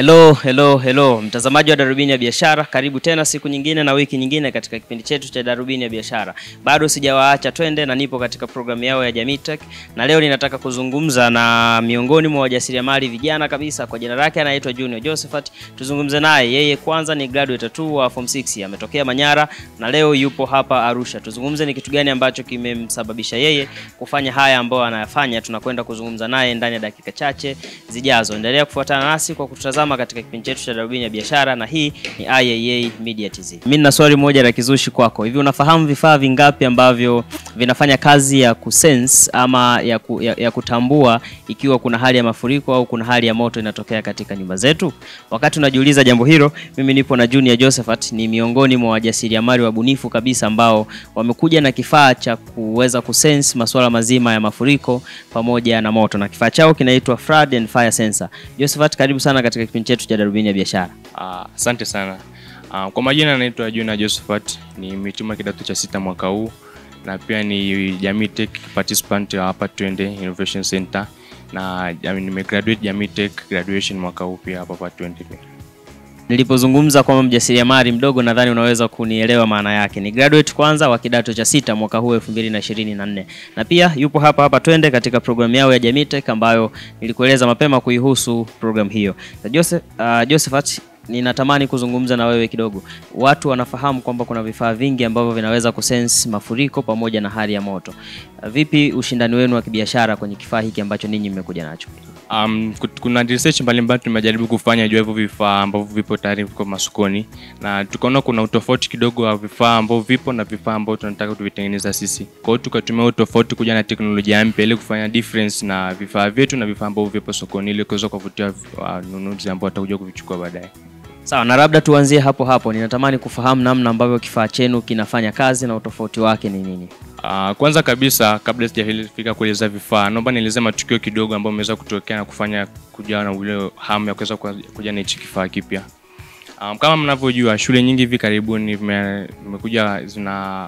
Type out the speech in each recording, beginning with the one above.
Hello, hello, hello. Mtazamaji wa Darubini ya Biashara, karibu tena siku nyingine na wiki nyingine katika kipindi chetu cha Darubini ya Biashara. Bado sijawaacha twende na nipo katika programu yao ya Jamii Tech na leo ninataka kuzungumza na miongoni mwa wajasiriamali vijana kabisa, kwa jina lake anaitwa Junior Josephat. Tuzungumze naye. Yeye kwanza ni graduate tu wa form 6, ametokea Manyara na leo yupo hapa Arusha. Tuzungumze ni kitu gani ambacho kimemsababisha yeye kufanya haya ambayo anayafanya. Tunakwenda kuzungumza naye ndani ya dakika chache zijazo. Endelea kufuatana nasi kwa kututazama katika kipindi chetu cha Darubini ya Biashara, na hii ni IAA Media TZ. Mimi nina swali moja la kizushi kwako. Hivi unafahamu vifaa vingapi ambavyo vinafanya kazi ya kusense ama ya, ku, ya, ya kutambua ikiwa kuna hali ya mafuriko au kuna hali ya moto inatokea katika nyumba zetu? Wakati unajiuliza jambo hilo, mimi nipo na Junior Josephat, ni miongoni mwa wajasiriamali wabunifu kabisa ambao wamekuja na kifaa cha kuweza kusense masuala mazima ya mafuriko pamoja na moto, na kifaa chao kinaitwa Flood and Fire Sensor. Josephat, karibu sana katika kipindi chetu cha Darubini ya Biashara. Asante sana. Ah, kwa majina naitwa Juna Josephat, ni mhitimu kidato cha sita mwaka huu na pia ni Jamii Tech participant wa hapa Twende Innovation Center na jami- nimegraduate Jamii Tech graduation mwaka huu pia hapa hapa Twende pia. Nilipozungumza kwamba mjasiriamali mdogo, nadhani unaweza kunielewa maana yake. Ni graduate kwanza wa kidato cha sita mwaka huu 2024 na pia yupo hapa hapa Twende katika programu yao ya Jamii Tech ambayo nilikueleza mapema kuihusu programu hiyo. Na Joseph, uh, Josephat ninatamani kuzungumza na wewe kidogo. Watu wanafahamu kwamba kuna vifaa vingi ambavyo vinaweza kusense mafuriko pamoja na hali ya moto. Uh, vipi ushindani wenu wa kibiashara kwenye kifaa hiki ambacho ninyi mmekuja nacho? Um, kut- kuna research mbalimbali tumejaribu kufanya juu ya hivyo vifaa ambavyo vipo tayari viko masokoni na tukaona kuna utofauti kidogo wa vifaa ambavyo vipo na vifaa ambavyo tunataka tuvitengeneza sisi. Kwa hiyo tukatumia utofauti kuja na teknolojia mpya ili kufanya difference na vifaa vyetu na vifaa ambavyo vipo sokoni ili kuweza kuwavutia wanunuzi ambao watakuja kuvichukua baadaye. Sawa, na labda tuanzie hapo hapo. Ninatamani kufahamu namna ambavyo kifaa chenu kinafanya kazi na utofauti wake ni nini? Uh, kwanza kabisa kabla sijafika kueleza vifaa, naomba nieleze matukio kidogo ambayo ameweza kutokea na kufanya kuja na ule hamu ya kuweza kuwa- kuja na hichi kifaa kipya. Um, kama mnavyojua shule nyingi hivi karibuni vime- vimekuja zina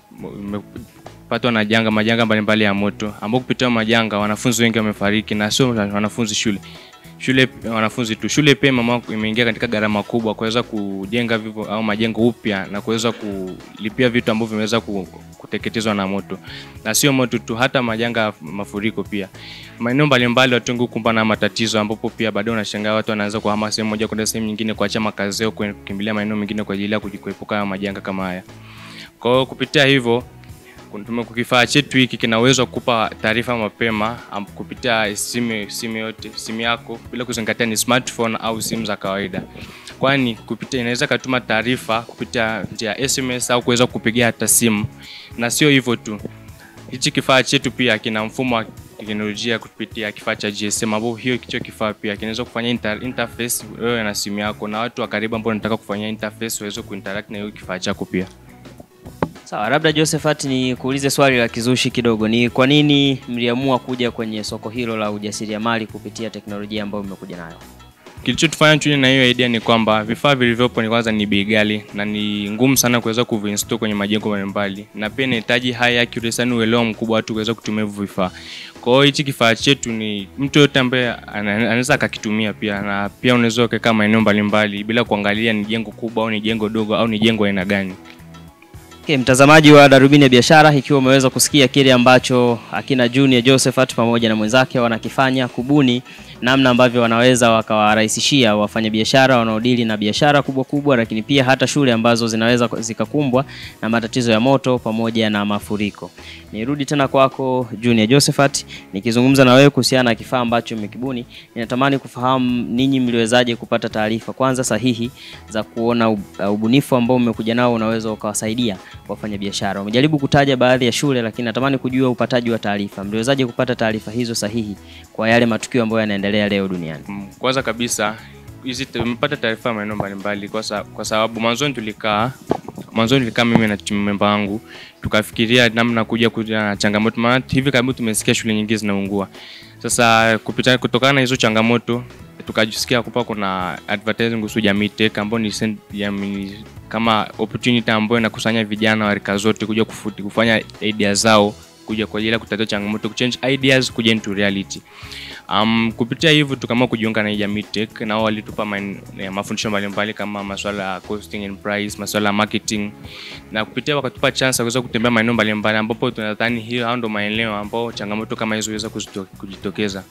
vimepatwa na janga majanga mbalimbali ya moto ambao kupitia majanga wanafunzi wengi wamefariki na sio wanafunzi shule shule wanafunzi tu shule pia mama imeingia katika gharama kubwa kuweza kujenga vivyo au majengo upya na kuweza kulipia vitu ambavyo vimeweza ku- kuteketezwa na moto na sio moto tu hata majanga ya mafuriko pia maeneo mbalimbali watu wengi hukumbana na matatizo ambapo pia baadaye unashangaa watu wanaanza kuhama sehemu moja kwenda sehemu nyingine kuacha makazi yao kwe- kukimbilia maeneo mengine kwa ajili ya kuji- kuepuka haya majanga kama haya kwa hiyo kupitia hivyo tume- kifaa chetu hiki kina uwezo wa kukupa taarifa mapema am- kupitia simu simu yote simu yako bila kuzingatia ni smartphone au simu za kawaida kwani kupitia inaweza katuma taarifa kupitia njia ya sms au kuweza kupigia hata simu na sio hivyo tu hichi kifaa chetu pia kina mfumo wa teknolojia kupitia kifaa cha GSM ambao hiyo kicho kifaa pia kinaweza kufanya inter, interface wewe na simu yako na watu wa karibu ambao wanataka kufanya interface waweze kuinteract na hiyo kifaa chako pia Sawa, labda Josephat, ni kuulize swali la kizushi kidogo. Ni kwa nini mliamua kuja kwenye soko hilo la ujasiriamali kupitia teknolojia ambayo mmekuja nayo? kilichotufanya tuje na hiyo idea ni kwamba vifaa vilivyopo ni kwanza ni bei ghali na ni ngumu sana kuweza kuvinstall kwenye majengo mbalimbali, na pia inahitaji high accuracy, yani uelewa mkubwa watu kuweza kutumia hivyo vifaa. Kwa hiyo hichi kifaa chetu ni mtu yote ambaye ana- anaweza akakitumia pia, na pia unaweza ukakaa maeneo mbalimbali bila kuangalia ni jengo kubwa au ni jengo dogo au ni jengo aina gani. Okay, mtazamaji wa Darubini ya Biashara, ikiwa umeweza kusikia kile ambacho akina Junior Josephat pamoja na mwenzake wanakifanya kubuni namna ambavyo wanaweza wakawarahisishia wafanyabiashara wanaodili na biashara kubwa kubwa, lakini pia hata shule ambazo zinaweza zikakumbwa na matatizo ya moto pamoja na mafuriko. Nirudi tena kwako Junior Josephat, nikizungumza na wewe kuhusiana na kifaa ambacho mmekibuni, ninatamani kufahamu ninyi mliwezaje kupata taarifa kwanza sahihi za kuona ub- uh, ubunifu ambao mmekuja nao unaweza ukawasaidia wafanyabiashara. Umejaribu kutaja baadhi ya shule, lakini natamani kujua upataji wa taarifa, mliwezaje kupata taarifa hizo sahihi kwa yale matukio ambayo yanaendelea leo duniani? Mm, Kwanza kabisa hizi tumepata taarifa maeneo mbalimbali kwa, sa, kwa sababu mwanzoni tulikaa mwanzoni tulikaa mimi na timu memba wangu tukafikiria namna kuja kuja na changamoto, maana hivi karibuni tumesikia shule nyingi zinaungua. Sasa kupita kutokana na hizo changamoto tukajisikia kupa kuna advertising kuhusu Jamii Tech ambayo ni sen- jamii kama opportunity ambayo inakusanya vijana wa rika zote kuja kufuti, kufanya idea zao kuja kwa ajili ya kutatua changamoto, kuchange ideas kuja into reality. Um, kupitia hivyo tukaamua kujiunga na Jamii Tech, nao walitupa main- eh, mafundisho mbalimbali kama masuala ya costing and price, masuala ya marketing, na kupitia wakatupa chance ya kuweza kutembea maeneo mbalimbali ambapo tunadhani hiyo hao ndo maeneo ambao changamoto kama hizo huweza kuzito- kujitokeza.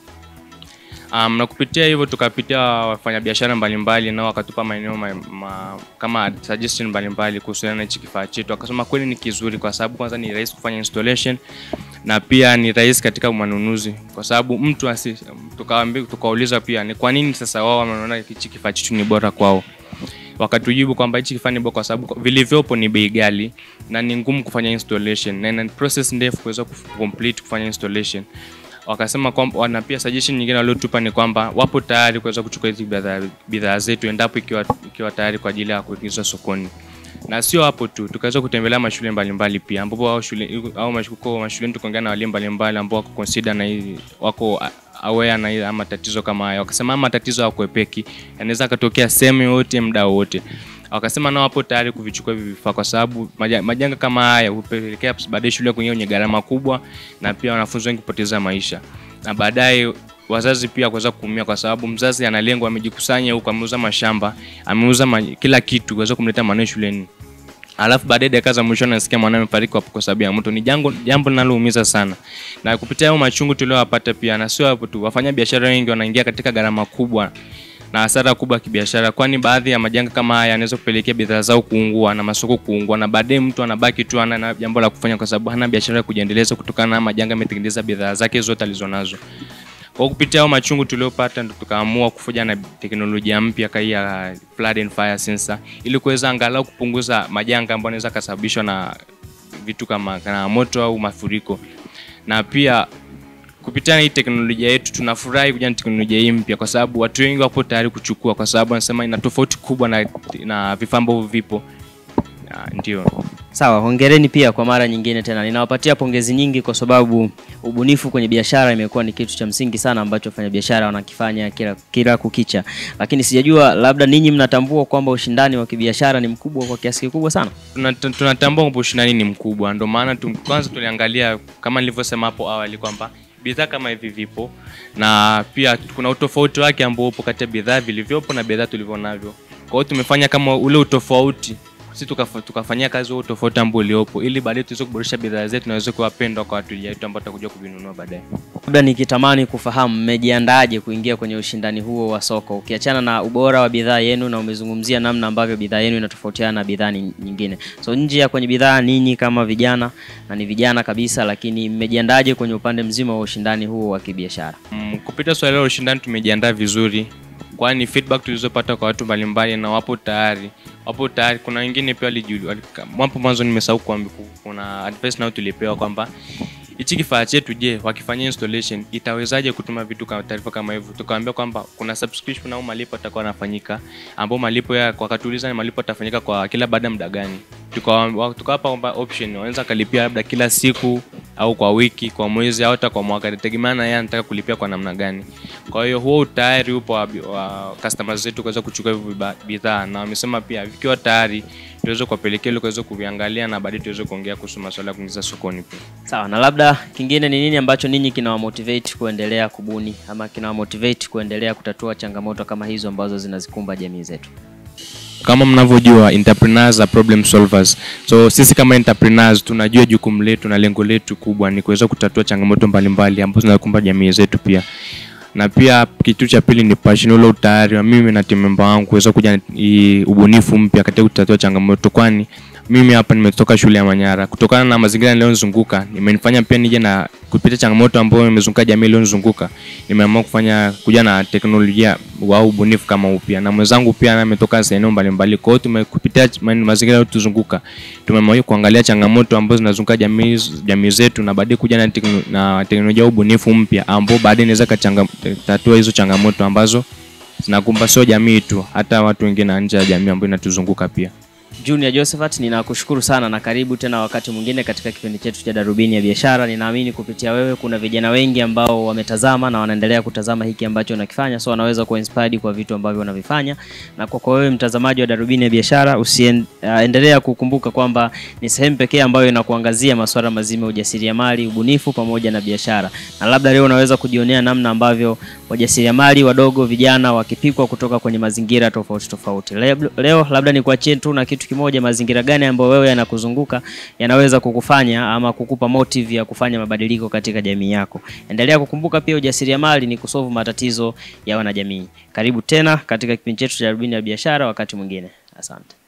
Um, na kupitia hivyo tukapitia wafanyabiashara mbalimbali nao wakatupa maeneo ma, ma, kama suggestion mbalimbali kuhusiana na hichi kifaa chetu. Akasema kweli ni kizuri kwa sababu kwanza ni rahisi kufanya installation na pia ni rahisi katika manunuzi, kwa sababu mtu asi, tukaambi, tukauliza pia ni kwa nini sasa wao wanaona hichi kifaa chetu ni bora kwao wakatujibu kwamba hichi kifaa ni bora kwa sababu vilivyopo ni bei ghali na ni ngumu kufanya installation na ina process ndefu kuweza complete kufanya installation wakasema kwamba na pia suggestion nyingine waliotupa ni kwamba wapo tayari kuweza kuchukua hizi bidhaa bidhaa zetu endapo ikiwa, ikiwa tayari kwa ajili ya kuingizwa sokoni na sio hapo tu tukaweza kutembelea mashule mbalimbali pia ambapo au shule au mashuko mashuleni tukaongea na walimu mbalimbali ambao wako consider na hii wako aware na hii ama tatizo kama haya wakasema ama tatizo hakuepeki yanaweza katokea sehemu yote muda wote wakasema nao wapo tayari kuvichukua hivi vifaa kwa sababu maja- majanga kama haya hupelekea baadaye shule kuingia kwenye gharama kubwa na pia wanafunzi wengi kupoteza maisha na baadaye wazazi pia kuweza kuumia kwa sababu mzazi analengwa amejikusanya huko ameuza mashamba ameuza ma, kila kitu kuweza kumleta mwanae shuleni alafu baadaye dakika za mwisho nasikia mwanae amefariki kwa kwa sababu ya moto. Ni jambo jambo linaloumiza sana, na kupitia hayo machungu tuliowapata pia, na sio hapo tu, wafanya biashara wengi wanaingia katika gharama kubwa na hasara kubwa ya kibiashara, kwani baadhi ya majanga kama haya yanaweza kupelekea bidhaa zao kuungua na masoko kuungua, na baadaye mtu anabaki tu hana na jambo la kufanya kwa sababu hana biashara ya kujiendeleza kutokana na majanga ametengeneza bidhaa zake zote alizonazo. Kwa kupitia hao machungu tuliopata ndo tukaamua kufuja na teknolojia mpya kai ya flood and fire sensor ili kuweza angalau kupunguza majanga ambayo yanaweza kasababishwa na vitu kama kana moto au mafuriko. Na pia kupitia hii teknolojia yetu tunafurahi kuja na teknolojia hii mpya kwa sababu watu wengi wapo tayari kuchukua kwa sababu wanasema ina tofauti kubwa na, na vifaa ambavyo vipo. Na, ndio. Sawa, hongereni pia kwa mara nyingine tena. Ninawapatia pongezi nyingi kwa sababu ubunifu kwenye biashara imekuwa ni kitu cha msingi sana ambacho wafanyabiashara wanakifanya kila, kila kukicha, lakini sijajua labda ninyi mnatambua kwamba ushindani wa kibiashara ni mkubwa kwa kiasi kikubwa sana. Tunat- tunatambua kwamba ushindani ni mkubwa, ndio maana tu, kwanza tuliangalia kama nilivyosema hapo awali kwamba bidhaa kama hivi vipo na pia kuna utofauti wake ambao upo kati ya bidhaa vilivyopo na bidhaa tulivyo navyo. Kwa hiyo tumefanya kama ule utofauti sisi tukafa, tukafanyia kazi huo utofauti ambao uliopo ili baadaye tuweze kuboresha bidhaa zetu na waweze kuwapendwa kwa wateja wetu ambao tutakuja kuvinunua baadaye. Labda nikitamani kufahamu mmejiandaaje kuingia kwenye ushindani huo wa soko, ukiachana na ubora wa bidhaa yenu, na umezungumzia namna ambavyo bidhaa yenu inatofautiana na bidhaa ni- nyingine. So nje ya kwenye bidhaa, ninyi kama vijana na ni vijana kabisa, lakini mmejiandaaje kwenye upande mzima wa ushindani huo wa kibiashara? Mm, kupitia swala la ushindani tumejiandaa vizuri, kwani feedback tulizopata kwa watu mbalimbali na wapo tayari, wapo tayari. Kuna wengine pia walijuli, walika- hapo mwanzo nimesahau kuambia, kuna advice nao tulipewa kwamba hichi kifaa chetu, je, wakifanyia installation itawezaje kutuma vitu kama taarifa kama hivyo? Tukawaambia kwamba kuna subscription au malipo atakuwa yanafanyika, ambao malipo ya wakatuuliza ni malipo yatafanyika kwa kila baada ya muda gani. Tukawa- Tukawapa kwamba option wanaweza kalipia labda kila siku au kwa wiki, kwa mwezi au hata kwa mwaka, inategemea na yeye anataka kulipia kwa namna gani. Kwa hiyo huo utayari upo wa, wa customers zetu kuweza kuchukua hivyo biba- bidhaa, na wamesema pia vikiwa tayari tuweze kuwapelekea ili kuweza kuviangalia na baadaye tuweze kuongea kuhusu masuala ya kuingiza sokoni pia. Sawa, na labda kingine ni nini ambacho ninyi kinawamotivate kuendelea kubuni ama kinawamotivate kuendelea kutatua changamoto kama hizo ambazo zinazikumba jamii zetu? kama mnavyojua entrepreneurs are problem solvers so sisi kama entrepreneurs tunajua jukumu letu na lengo letu kubwa ni kuweza kutatua changamoto mbalimbali ambazo zinakumba jamii zetu pia na pia kitu cha pili ni passion ule utayari wa mimi na timu member wangu kuweza kuja na hii ubunifu mpya katika kutatua changamoto kwani mimi hapa nimetoka shule ya Manyara kutokana na mazingira niliyozunguka imenifanya pia nije na kupitia changamoto ambayo imezunguka jamii iliyozunguka nimeamua kufanya kuja na teknolojia au ubunifu kama upya na mwenzangu pia naye ametoka sehemu mbalimbali kwa hiyo tumekupitia ma- mazingira yaliyotuzunguka tumeamua kuangalia changamoto ambazo zinazunguka jamii jamii zetu na baadaye kuja na, tekno, na teknolojia au ubunifu mpya ambao baadaye inaweza katatua hizo changamoto ambazo zinakumba sio jamii tu hata watu wengine na nje ya jamii ambayo inatuzunguka pia Junior Josephat, ninakushukuru sana na karibu tena wakati mwingine katika kipindi chetu cha Darubini ya Biashara. Ninaamini kupitia wewe kuna vijana wengi ambao wametazama na wanaendelea kutazama hiki ambacho unakifanya, so wanaweza kuwa inspired kwa vitu ambavyo unavifanya. Na kwa kwa wewe mtazamaji wa Darubini ya Biashara, usiendelea uh, kukumbuka kwamba ni sehemu pekee ambayo inakuangazia masuala mazima ya ujasiriamali, ubunifu pamoja na biashara. Na labda leo unaweza kujionea namna ambavyo wajasiriamali wadogo, vijana wakipikwa kutoka kwenye mazingira tofauti tofauti. Leo, leo labda nikuachie tu na kitu kimoja, mazingira gani ambayo wewe yanakuzunguka yanaweza kukufanya ama kukupa motive ya kufanya mabadiliko katika jamii yako. Endelea kukumbuka pia ujasiriamali ni kusolve matatizo ya wanajamii. Karibu tena katika kipindi chetu cha Darubini ya Biashara wakati mwingine. Asante.